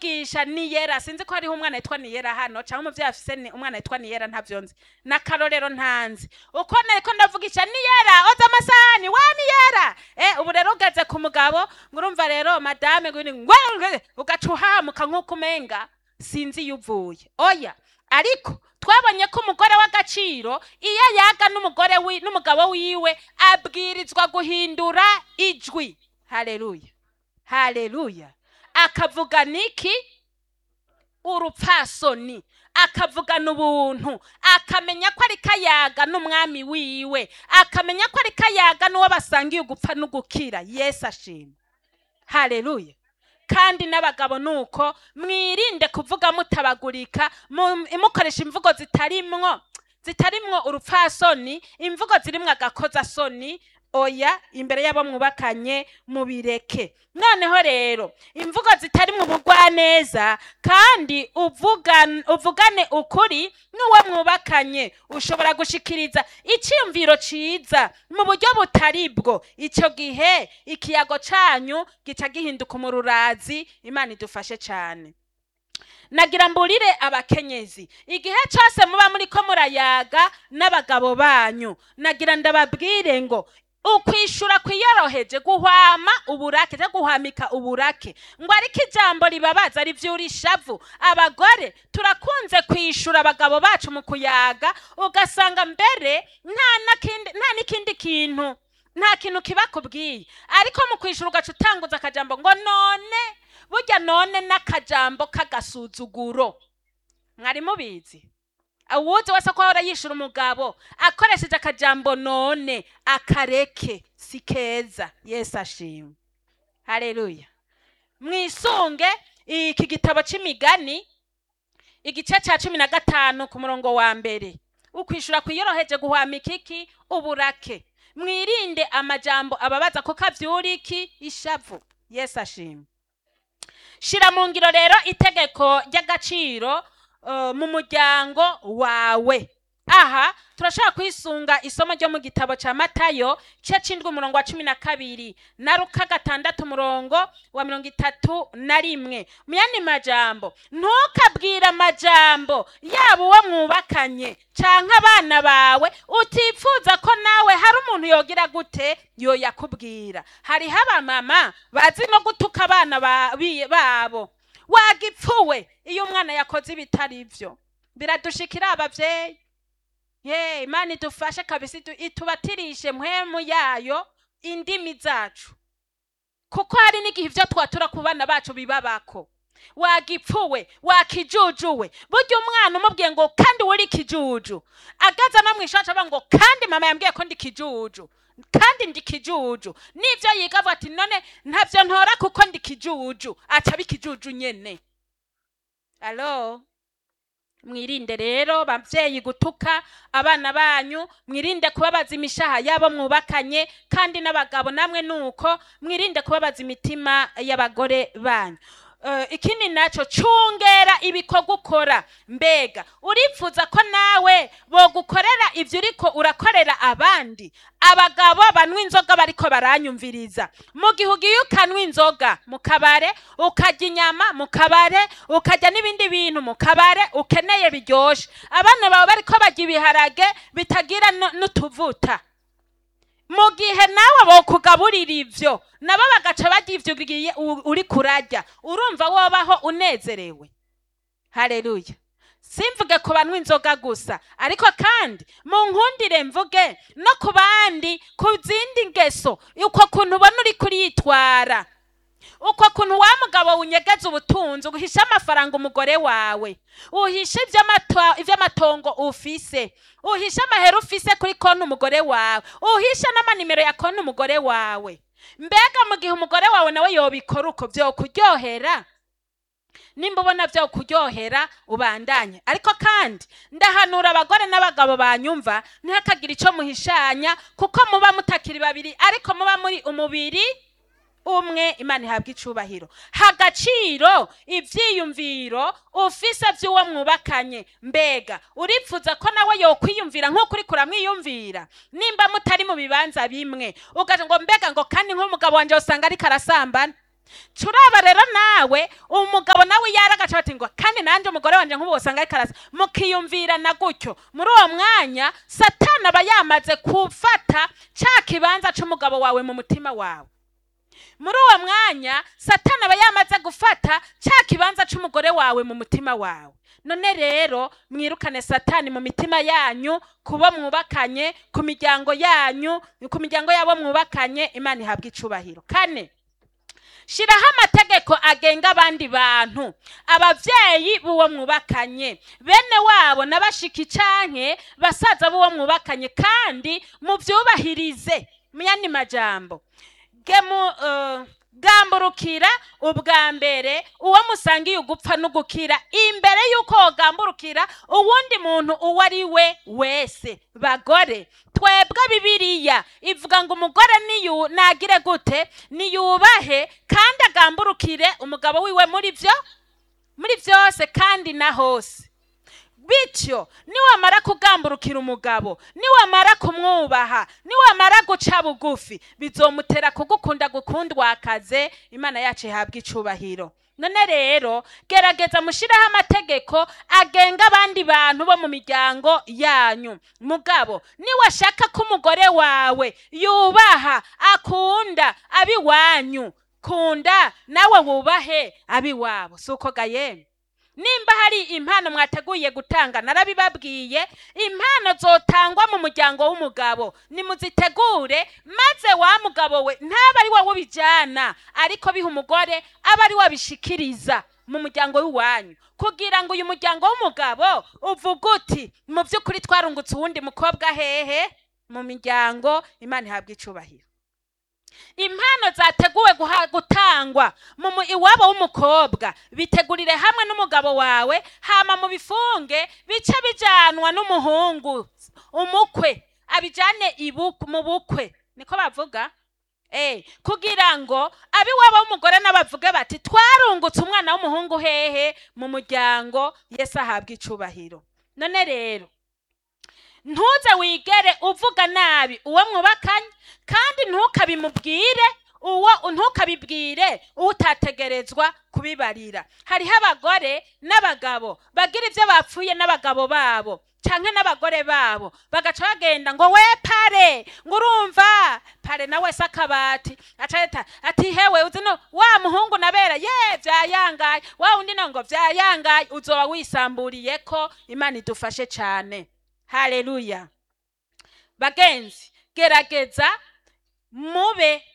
ndavugisha niyera sinzi ko hariho umwana yitwa niyera hano cyangwa umuvyeyi afise ni- umwana yitwa niyera ntavyo nzi n'akarorero ntanzi uko nariko ndavugisha niyera oza amasahani wa niyera eh ubu rero ugeze ku mugabo ngo urumva rero madame ngwini ngwe ugaca uhamuka nk'uko umenga sinzi iyo uvuye oya ariko twabonye ko umugore w'agaciro iyo yaga n'umugore wi- n'umugabo wiwe abwirizwa guhindura ijwi haleluya haleluya akavuga niki urupfasoni akavugana ubuntu akamenya ko ari kayaga n'umwami wiwe akamenya ko ari kayaga n'uwo basangiye ugupfa n'ugukira yesu ashima haleluya kandi n'abagabo nuko mwirinde kuvuga mutabagurika mu- mukoresha imvugo zitarimwo zitarimwo urupfasoni imvugo zirimwo agakozasoni oya imbere y'abo mwubakanye mubireke noneho rero imvugo zitarimwo ubugwaneza kandi uvugan- uvugane ukuri n'uwo mwubakanye ushobora gushikiriza icyiyumviro ciza mu buryo butari bwo icyo gihe ikiyago canyu gica gihinduka umururazi imana idufashe cyane nagira mburire abakenyezi igihe cyose muba muri ko murayaga n'abagabo banyu nagira ndababwire ngo ukwishura kwiyoroheje guhwama uburake cyangwa guhwamika uburake ngo ariko ijambo ribabaza rivyura ishavu abagore turakunze kwishura abagabo bacu mu kuyaga ugasanga mbere nta nakindi nta n'ikindi kintu nta kintu kibakubwiye ariko mu kwishura ugaca utanguza akajambo ngo none burya none n'akajambo k'agasuzuguro mwari mubizi uwuzi wese ko ahora yishura umugabo akoresheje akajambo none akareke si keza yesu ashimwe hareruya mwisunge iki gitabo c'imigani igice ca cumi na gatanu ku murongo wa mbere ukwishura kwiyoroheje guhwamika iki uburake mwirinde amajambo ababaza kuko avyura iki ishavu yesu ashimwe shira mu ngiro rero itegeko ry'agaciro uh, mu muryango wawe aha turashobora kwisunga isomo ryo mu gitabo ca matayo igice c'indwi umurongo wa cumi na kabiri na ruka gatandatu umurongo wa mirongo itatu na rimwe mu yandi majambo ntukabwire amajambo yaba uwo mwubakanye canke abana bawe utifuza ko nawe hari umuntu yogira gute yoyakubwira hariho abamama bazi no gutuka abana ba- bi- babo wagipfuwe iyo umwana yakoze ibitari byo biradushikira abavyeyi ye imana idufashe kabisa itu- itubatirishe mpwemu yayo indimi zacu kuko hari n'igihe ibyo twatura ku bana bacu bibabako wagipfuwe wakijujuwe burya umwana umubwiye ngo kandi uri kijuju agaza no mw'ishati avuga ngo kandi mama yambwiye ko ndi kijuju kandi ndi kijuju nivyo yiga avuga ati none ntavyo ntora kuko ndi kijuju aca bikijuju nyene alo mwirinde rero bavyeyi gutuka abana banyu mwirinde kubabaza imishaha yabo mwubakanye kandi n'abagabo namwe nuko mwirinde kubabaza imitima y'abagore banyu Uh, ikindi naco cungera ibikorwa ukora mbega uripfuza ko nawe bogukorera ivyo uriko urakorera abandi abagabo banywa inzoga bariko baranyumviriza mu gihe ugiye ukanywa inzoga mu kabare ukarya inyama mu kabare ukarya n'ibindi bintu mu kabare ukeneye biryoshe abana bawe bariko barya ibiharage bitagira nu- n'utuvuta mu gihe nawe bokugaburira ivyo nabo bagaca barya ivyo ugiye u- uri kurarya urumva wobaho unezerewe haleluya simvuge ku banywa inzoga gusa ariko kandi mu nkundire mvuge no ku bandi ku zindi ngeso uko kuntu ubona uri kuritwara uko kuntu wa mugabo unyegeza ubutunzi uhisha amafaranga umugore wawe uhisha ivy'amato- ivy'amatongo ufise uhisha amahera ufise kuri konti umugore wawe uhisha n'amanimero ya konti umugore wawe mbega mu gihe umugore wawe nawe yobikora uko vyokuryohera nimba ubona vyo kuryohera ubandanye ariko kandi ndahanura abagore n'abagabo banyumva ntihakagire ico muhishanya kuko muba mutakiri babiri ariko muba muri umubiri umwe imana ihabwa icubahiro hagaciro ivyiyumviro ufise vy'uwo mwubakanye mbega uripfuza ko nawe yokwiyumvira nk'uko uriko uramwiyumvira nimba mutari mu bibanza bimwe ugaca ngo mbega ngo kandi nk'umugabo wanje usanga ariko arasambana turaba rero nawe umugabo nawe yaragaca bati ngo kandi nanjye umugore wanjye nk'ubu usanga ariko arasa mukiyumvirana gutyo muri uwo mwanya satani aba yamaze gufata cya kibanza cy'umugabo wawe mu mutima wawe muri uwo mwanya satani aba yamaze gufata cya kibanza cy'umugore wawe mu mutima wawe none rero mwirukane satani mu mitima yanyu kubo mwubakanye ku miryango yanyu ku miryango yabo mwubakanye imana ihabwa icubahiro kane shiraho amategeko agenga abandi bantu abavyeyi b'uwo mwubakanye bene wabo n'abashiki canke basaza b'uwo mwubakanye kandi muvyubahirize muyandi majambo gemu uh, gamburukira ubwa mbere uwo musangiye ugupfa n'ugukira imbere y'uko wogamburukira uwundi muntu uwo ari we wese bagore twebwe bibiriya ivuga ngo umugore niyu nagire gute niyubahe kandi agamburukire umugabo wiwe muri byo muri byose kandi na hose bityo niwamara kugamburukira umugabo niwamara kumwubaha niwamara guca bugufi bizomutera kugukunda gukundwakaze imana yacu ihabwa icubahiro none rero gerageza mushireho amategeko agenga abandi bantu bo mu miryango yanyu mugabo niwashaka ko umugore wawe yubaha akunda abiwanyu kunda nawe wubahe abiwabo si uko gayemwe nimba hari impano mwateguye gutanga narabibabwiye impano zotangwa mu muryango w'umugabo nimuzitegure maze wa mugabo we ntaba ari wowe ubijyana ariko biha umugore aba ari we abishikiriza mu muryango w'iwanyu kugira ngo uyu muryango w'umugabo uvuge uti mu by'ukuri twarungutse uwundi mukobwa hehe mu miryango imana ihabwa icubahiro impano zateguwe guha- gutangwa mu mu- iwabo w'umukobwa bitegurire hamwe n'umugabo wawe hama mu bifunge bice bijanwa n'umuhungu umukwe abijane ibu- mu bukwe niko bavuga Eh, kugira ngo abiwabo w'umugore n'abavuge bati twarungutse umwana w'umuhungu hehe mu muryango yesu ahabwa icubahiro none rero ntuze wigere uvuga nabi uwo mwubakanye kandi ntukabimubwire uwo ntukabibwire utategerezwa kubibarira hariho abagore n'abagabo bagira ibyo bapfuye n'abagabo babo canke n'abagore babo bagaca bagenda ngo we pare ngo urumva pare nawe se akabati aca leta ati hewe uzi no wa muhungu nabera ye vyayangaye wa undi no ngo vyayangaye uzoba wisamburiye ko imana idufashe cane haleluya bagenzi gerageza mube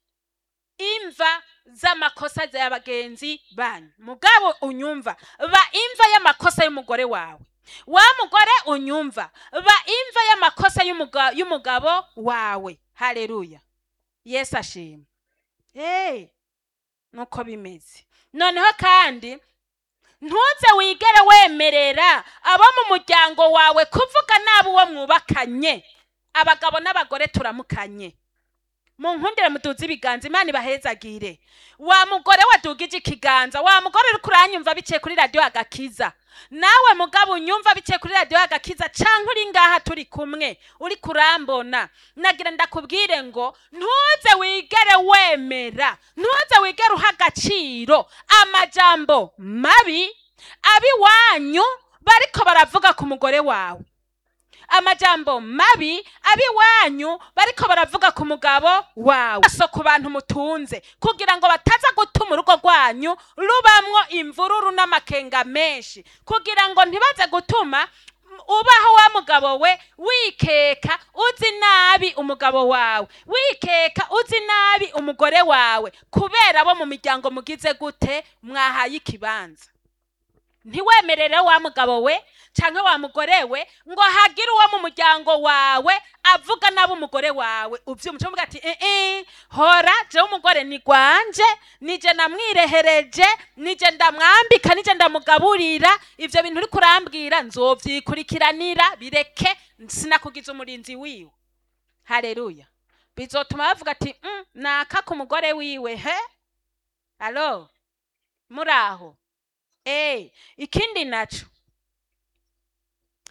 imva z'amakosa ya bagenzi banyu mugabo unyumva ba imva y'amakosa y'umugore wawe wa mugore unyumva ba imva y'amakosa y'umuga- y'umugabo wawe haleluya yesu ashima hey, nuko bimeze noneho kandi ntuze wigere wemerera abo mu muryango wawe kuvuga nabi uwo mwubakanye abagabo n'abagore turamukanye mu nkundire muduze ibiganza imana ibahezagire wa mugore wadugije ikiganza wa mugore uri kuranyumva biciye kuri radiyo agakiza nawe mugabo unyumva biciye kuri radiyo agakiza canke uri ngaha turi kumwe uri kurambona nagira ndakubwire ngo ntuze wigere wemera ntuze wigere uha agaciro amajambo mabi abiwanyu bariko baravuga ku mugore wawe amajambo mabi abiwanyu bariko baravuga ku mugabo wawe so ku bantu mutunze kugira ngo bataza gutuma urugo rwanyu rubamwo imvururu n'amakenga menshi kugira ngo ntibaze gutuma m- ubaho wa mugabo we wikeka uzi nabi umugabo wawe wikeka uzi nabi umugore wawe kubera abo mu miryango mugize gute mwahaye ikibanza ntiwemerere wa mugabo we canke wa mugore we ngo hagire uwo mu muryango wawe avuga nabi umugore wawe uvyumva uvuga ati eh eh hora jewe umugore ni gwanje nije namwirehereje nije ndamwambika nije ndamugaburira ivyo bintu uri kurambwira nzovyikurikiranira bireke sinakugize umurinzi wiwe haleluya bizotuma bavuga ati mm, naka ku mugore wiwe he alo muraho Eh, ikindi naco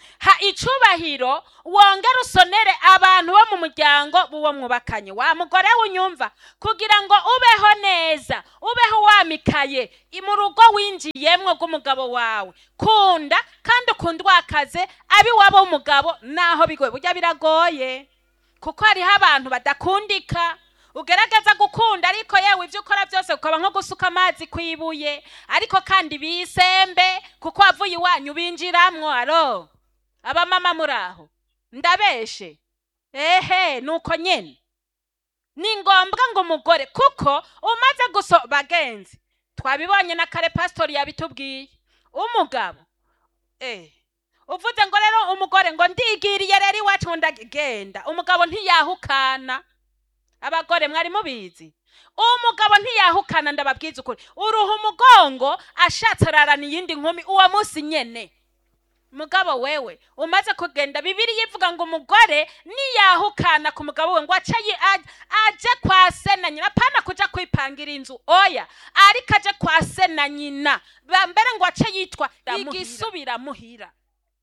ha icubahiro wongere usonere abantu bo mu muryango b'uwo mwubakanye wa mugore unyumva kugira ngo ubeho neza ubeho wamikaye i- mu rugo winjiyemwo rw'umugabo wawe kunda kandi ukundwakaze abiwabo w'umugabo naho bigoye burya biragoye kuko hariho abantu badakundika ugerageza gukunda ariko yewe ibyo ukora byose ukaba nko gusuka amazi ku ibuye ariko kandi bisembe kuko wavuye iwanyu binjiramwo aro abamama muri aho ndabeshe ehe nuko nyene ni ngombwa ngo umugore kuko umaze guso bagenzi twabibonye na kare pasitori yabitubwiye umugabo eh uvuze ngo rero umugore ngo ndigiriye rero iwacu ngo ndagenda umugabo ntiyahukana abagore mwari mubizi umugabo ntiyahukana ndababwiza ukuri uruha umugongo ashatse ararana iyindi nkumi uwo munsi nyene mugabo wewe umaze kugenda bibiri yivuga ngo umugore niyahukana ku mugabo we ngo ace yi- aj- aje kwa se na nyina apana kuja kwipangira inzu oya ariko aje kwa se na nyina Ba- mbere ngo ace yitwa igisubira muhira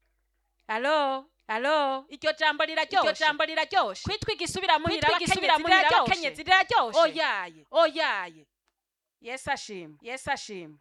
alo alo iryo jambo riraryoshe iryo jambo riraryoshe kwitwa igisubira muhira Kwitwa igisubira muhira abakenyezi riraryoshe Oyaye. oyaye yesu ashimwe yesu ashimwe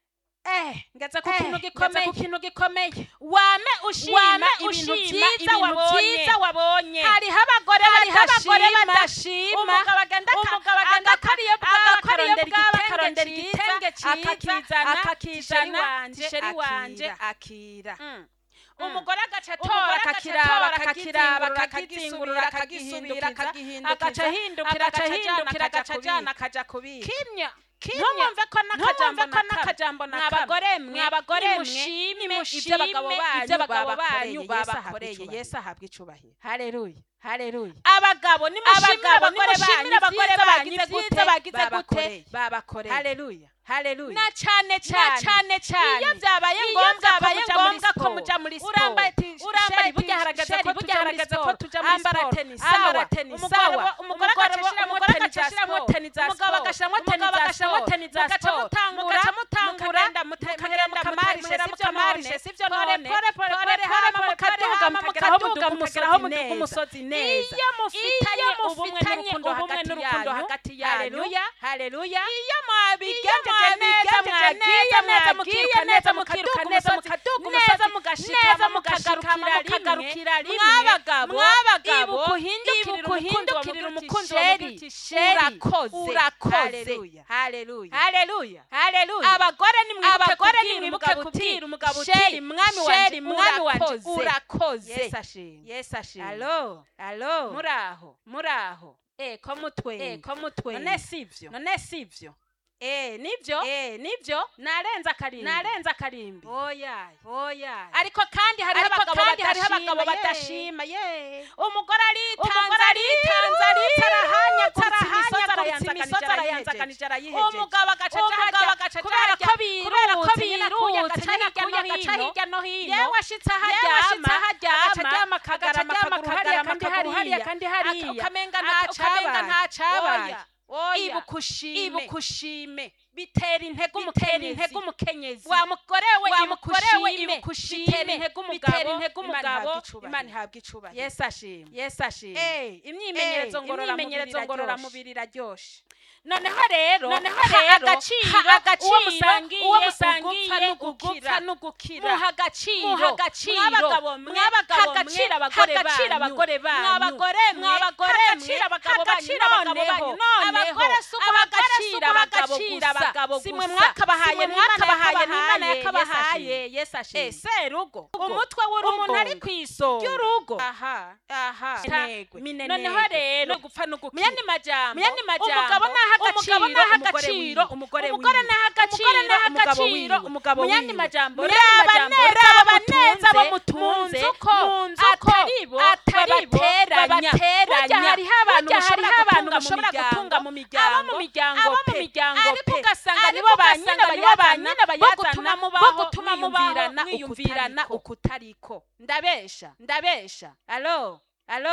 eh ngeze ku Eh, kintu ngeze gikomeye ku kintu gikomeye wame ushima Wame ibintu ushima byiza ibintu wabonye byiza wabonye hariho abagore hariho abagore badashima badashima umugabo agenda aka- umugabo agenda agakora iyo bwaba agakora iyo akarondera bwaba igitenge akarondera cyiza, igitenge cyiza akakizana, akakizana tisheri tisheri wanje wanje akira. Mm. Mm. umugore agaca Umugore atora agaca akakiraba atora, akakiraba akakizingurura, akagitsingurura akagisubira, akagihindukiza akagihindukiza, agaca ahindukira agaca agaca ahindukira ajana, agaca akaja ajana akaja kubika kimya ntumwumve ko n'akajambo Ntumwumve ko na n'akajambo kamwe na mwa bagore mwe mwe, abagore mwe, nimushime nimushime iby'abagabo banyu iby'abagabo banyu babakoreye babakoreye. yesu ahabwa icubahiro haleluya haleluya abagabo nimushimire abagabo abagore banyu nimushimire abagore ibyiza banyu bagize ibyiza gute bagize gute babakoreye. babakoreye haleluya haleluya na cyane na cyane cyane cyane iyo byabaye Iyo ngombwa ko byabaye muja muri ngombwa ko siporo. muja muri siporo urambaye ti- urambaye sheri, burya ti- harageze sheri, ko burya tuja muri harageze ko siporo. tuja muri Ambara siporo. tennis, Ambara sawa. tennis, Umugore- sawa. umugore Umugore agashiramwo umugore tennis za agashiramwo siporo. tennis za Umugabo siporo. agashiramwo Umugabo tennis za agashiramwo siporo. tennis za Mugaca siporo. mutangura, Mugaca mutangura, mukagenda, mukagenda mukagenda mukamarishe, mukamarishe, sivyo mukamarishe, none. sivyo Pore, none. pore, pore, Pore, pore, pore, hama pore, mukaduga, hama mukageraho mukaduga, muduga mukageraho umusozi muduga neza. umusozi neza. iyo mufitanye Iyo ubumwe mufitanye n'urukundo ubumwe hagati n'urukundo yanyu hagati yanyu. haleluya haleluya iyo mwabigenjeje Iyo neza mwabigenjeje mwagiye neza mwagiye mukiruka neza, neza mukiruka mukaduga neza, umusozi mukaduga neza umusozi, mugashikama neza mukagarukira mukagarukira rimwe rimwe. mwabagabo Mwabagabo, ibuka uhindukirira ibuka uhindukirira umukunzi umukunzi wawe wawe uti uti sheri urakoze urakoze haleluya haleluya haleluya haleluya abagore nimwibuke abagore kubwira nimwibuke umugabo uti kubwira umugabo uti sheri mwami wanje sheri mwami wanje urakoze urakoze yesu ashimwe yesu ashimwe alo alo muraho muraho eh ko mutwenga eh ko mutwe none sivyo none sivyo eh nivyo eh nivyo narenza akarimbi narenza akarimbi oya oya ariko kandi hariho Ariko abagabo kandi hariho abagabo badashima ye. badashima, umugore aritanze Umugore aritanze aritanze, arahanyaguritse arahanyaguritse, imisozi imisozi arayanzaganije arayihejeje umugabo agaca aja umugabo harya, agaca kubera aja ko harya, kubera ko birutse, nyina kuya birutse, agaca nyina hirya kuya no agaca hino. hirya no hino yewe ashitse aho yewe ashitse aho aryama aryama, agaca aryama agaca akagarama aryama akaguru hariya akagarama kandi akaguru hariya hariya kandi Aka- hariya ukamenga Aka- nta ukamenga nta cabaye. Oya, oya. Ibuka ushime. ibuka ushime bitera intege bitera umukenyezi intege umukenyezi wa mugore we wa ibuka mugore we ushime. ibuka ushime. bitera intege umugabo Bitera intege Imana umugabo, ihabwe icubahiro. Imana ihabwe icubahiro. yesu ashimwe yesu ashimwe Eh, imyimenyerezo Eh, ngororamubiri imyimenyerezo iraryoshe. ngororamubiri iraryoshe noneho rero noneho ha rero agaciro ha agaciro uwo musangiye uwo musangiye ugupfa ugupfa n'ugukira muha agaciro muha agaciro mwabagabo mwe mwabagabo mwe agaciro abagore agaciro banyu abagore banyu mwabagore mwe mwabagore mwe agaciro abagabo banyu agaciro abagabo banyu noneho abagore si uguha agaciro abagabo gusa si mwe gusa. mwakabahaye Si mwe mwakabahaye n'imana yakabahaye, yakabahaye yesu ashimwe Eh, serugo umutwe w'urugo umuntu ari ku isonga ry'urugo aha aha Minenegwe. minenegwe noneho rero no gupfa no mu gukira yandi majambo mu yandi majambo umugabo naha agaciro umugabo naha umugore agaciro wiwe. umugore umugore wiwe. naha agaciro Umugore naha umugabo agaciro wiwe. umugabo mu yandi wiwe. majambo Muri raba aya majambo, neza raba abo neza abo mutunze mutunze, mu nzu ko mu nzu ko atari bo atari bo babateranya babateranya. burya hariho abantu Burya mushobora hariho abantu gutunga mu mushobora miryango, gutunga mu miryango, abo mu miryango abo mu pe. miryango ariko pe. ugasanga Ariko nibo ba ugasanga nyina nibo ba bayazana nyina bo bayazana, gutuma bo mubaho gutuma mubaho mwiyumvirana mwiyumvirana ukutariko ndabesha ndabesha alo alo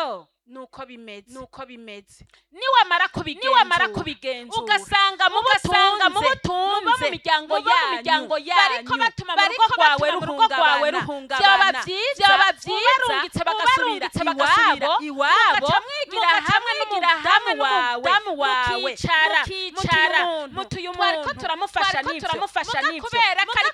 nuko bimeze nuko bimeze niwamara kubigenzura niwamara kubigenzura ugasanga mu ugasanga mu butunze butunze muba mu miryango muba mu yanyu miryango bariko yanyu, batuma mu bariko rugo rwawe batuma mu rugo rwawe ruhungabana ruhungabana. byaba byiza Byaba byiza, ubarungitse bagasubira ubarungitse bagasubira iwabo iwabo, mugaca mwigira mugaca hamwe mwigira hamwe n'umudamu n'umudamu wawe wawe, mukicara mukicara, mutuye mutuye umuntu umuntu, twariko turamufasha twariko n'ivyo turamufasha Muga n'ivyo. kubera ko Muga ariko